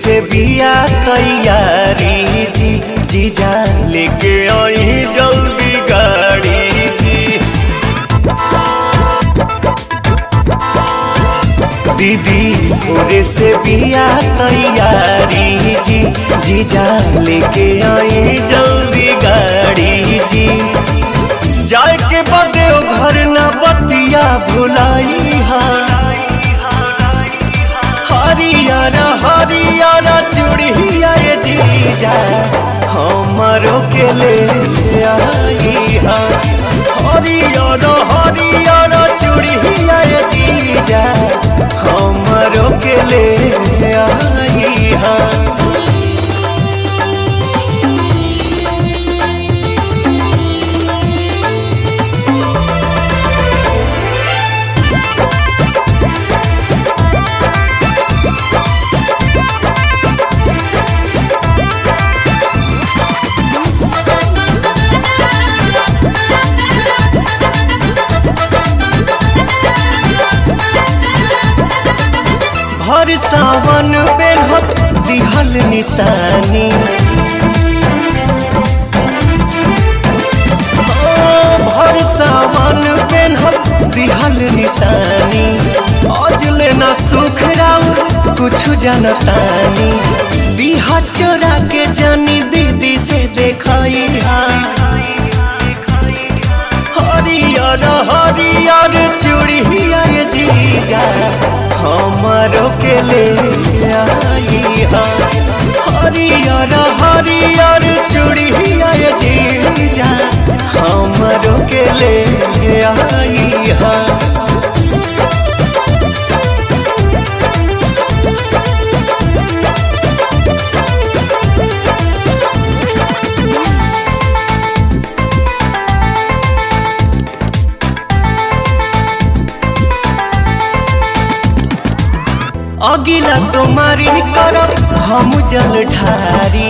से बिया तैयारी जी जीजा लेके आई जल्दी गाड़ी जी दीदी भोरे से बिया तैयारी जी जीजा लेके आई जल्दी गाड़ी जी जाए के बदे ओ घर न बतिया भुलाई हरियारा हरियारा चूड़िया ये जीजा हमारो के ले आई हा हरियारा हरियारा चूड़िया ये जीजा हमारो के ले आई हा भर सावन बेलहत दिहल निशानी हाँ, भर सावन बेलहत दिहल निशानी आज लेना सुख राउर कुछ जनतानी बिहा चोरा के जानी दीदी से देखाई हरियर हरियर चूड़िया ये जीजा हमारो के ले आई हा हरियर हरियर चूड़िया ये जीजा हमारो के ले आई हा अगिला सोमारी करब हम जल ढारी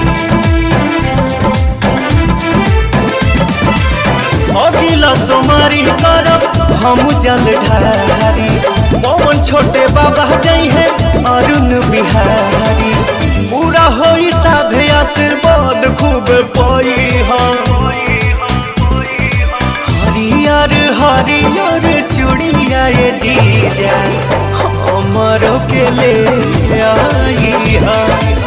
अगिला सोमारी करब हम जल ढारी पवन छोटे बाबा जई है अरुण बिहारी पूरा होई साधे आशीर्वाद खूब पई हम हरियर हरियर चूड़िया ये जीजा हमरो के ले आई हा